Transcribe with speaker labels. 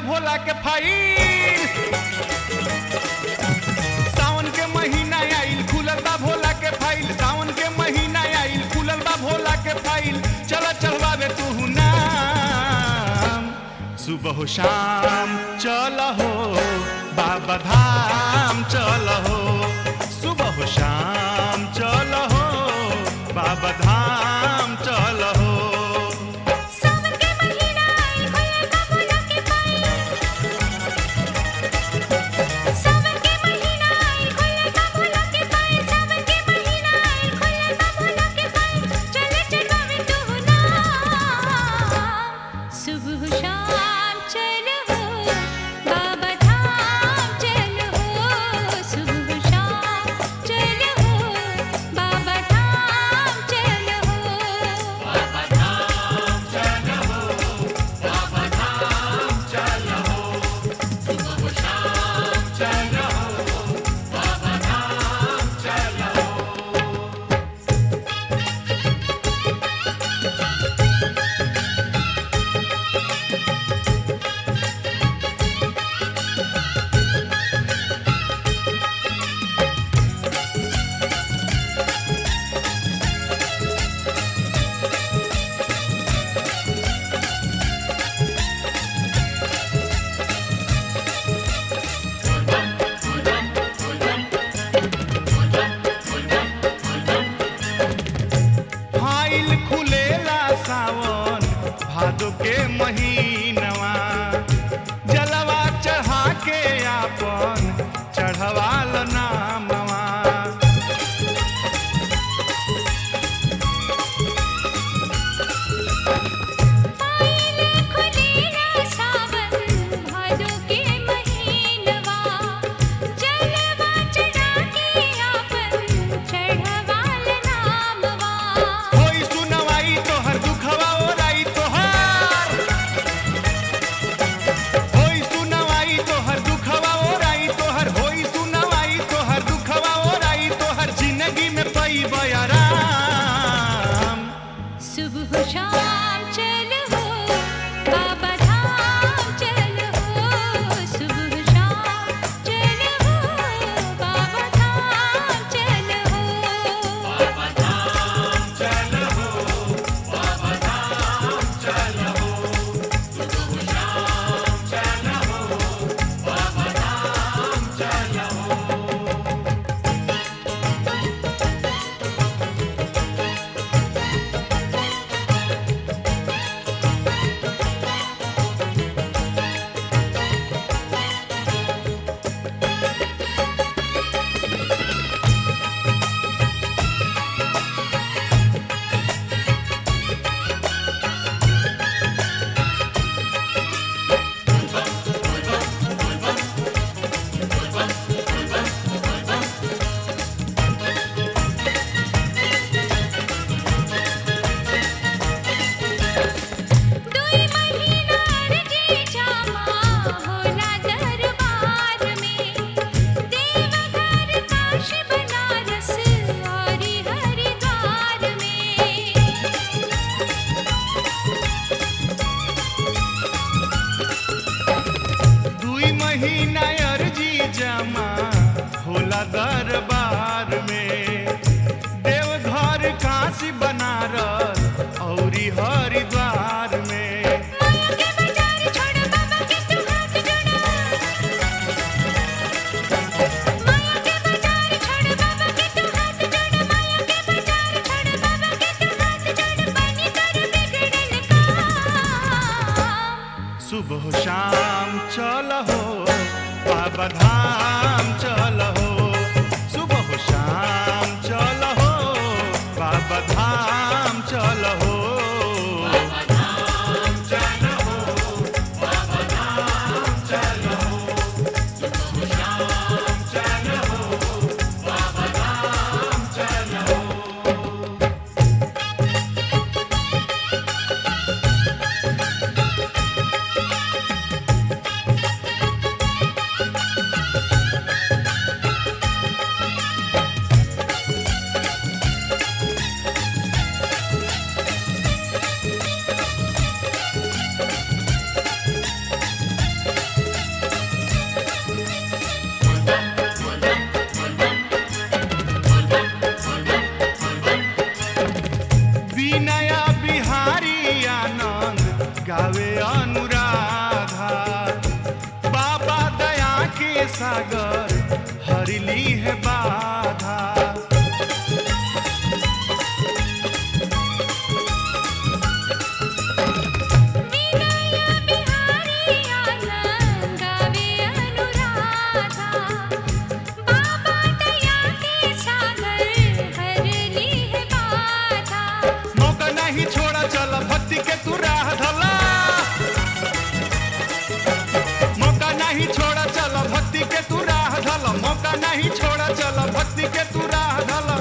Speaker 1: भोला के फाइल सावन के महीना आइल खुलल बा भोला के फाइल सावन के महीना आइल खुलल बा भोला के फाइल चल चढ़वावे तू नाम सुबह हो शाम चल हो बाबा धाम चल हो सुबह हो शाम चल हो बाबा धाम चल हो
Speaker 2: सावन के महीना आई खुलल बा भोला के फाइल सावन के महीना आई खुलल बा भोला के फाइल सावन के महीना आई खुलल बा भोला के फाइल चले चढ़ावे तू नाम सुबह शाम चल हो बाबा धाम चल हो सुबह शाम चल हो बाबा
Speaker 1: नहीं छोड़ा चल भक्ति के तू राह धल